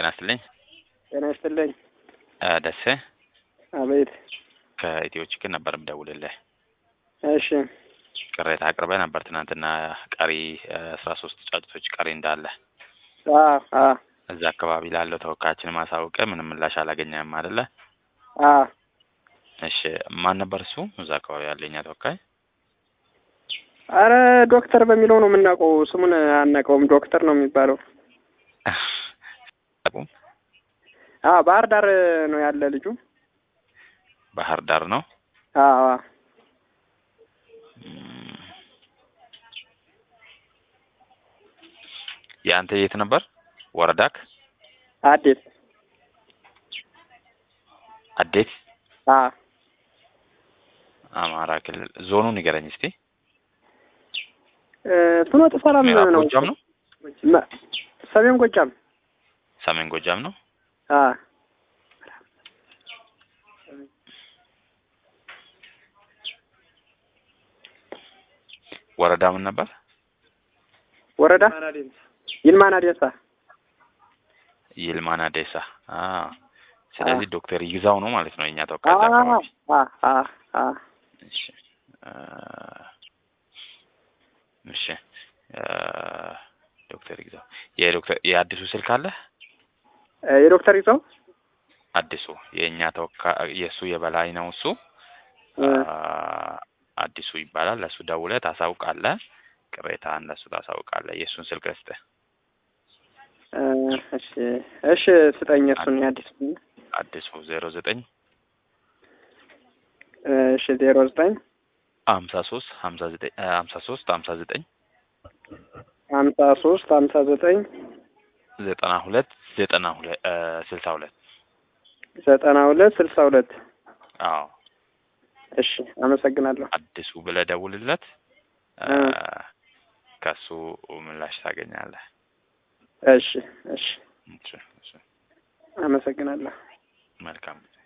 ጤና ይስጥልኝ። ጤና ይስጥልኝ። እ ደሴ አቤት። ከኢትዮ ችግር ነበር የምደውልልህ። እሺ ቅሬታ አቅርበህ ነበር ትናንትና ቀሪ አስራ ሶስት ጫጩቶች ቀሪ እንዳለ አ አ እዛ አካባቢ ላለው ተወካያችን ማሳወቀ ምንም ምላሽ አላገኘህም አይደለ? አ እሺ ማን ነበር እሱ እዛ አካባቢ ያለኛ ተወካይ? አረ ዶክተር በሚለው ነው የምናውቀው። ስሙን አናውቀውም። ዶክተር ነው የሚባለው። አቁም አ ባህር ዳር ነው ያለ ልጁ። ባህር ዳር ነው። አ አ እም፣ የአንተ የት ነበር ወረዳክ? አዴት አዴት አ አማራ ክልል ዞኑን ንገረኝ እስቲ። እ ፍኖተ ሰላም ምዕራብ ነው። ጎጃም ነው? መ- ሰሜን ጎጃም ሰሜን ጎጃም ነው? አ ወረዳ ምን ነበር? ወረዳ ይልማና ዴሳ ይልማና ዴሳ። አ ስለዚህ ዶክተር ይግዛው ነው ማለት ነው የኛ ተወካይ እዛ አ አካባቢ። አ አ አ እሺ እ እሺ እ ዶክተር ይግዛው የዶክተር የአዲሱ ስልክ አለ? እ የዶክተር ይዘው አዲሱ የእኛ ተወካይ የእሱ የበላይ ነው እሱ እ አ አዲሱ ይባላል። ለእሱ ደውለህ ታሳውቃለህ። ቅሬታህን ለእሱ ታሳውቃለህ። የእሱን ስልክ ልስጥህ። እ እሺ እሺ ስጠኝ እሱን የአዲስ አዲሱ ዜሮ ዘጠኝ እሺ ዜሮ ዘጠኝ ሀምሳ ሶስት ሀምሳ ዘጠኝ ሀምሳ ሶስት ሀምሳ ዘጠኝ ሀምሳ ሶስት ሀምሳ ዘጠኝ ዘጠና ሁለት ዘጠና ሁለት ስልሳ ሁለት ዘጠና ሁለት ስልሳ ሁለት አዎ እሺ አመሰግናለሁ። አዲሱ ብለህ ደውልለት። እ እ ከሱ ምላሽ ታገኛለህ። እሺ እሺ እሺ፣ እሺ። አመሰግናለሁ። መልካም ጊዜ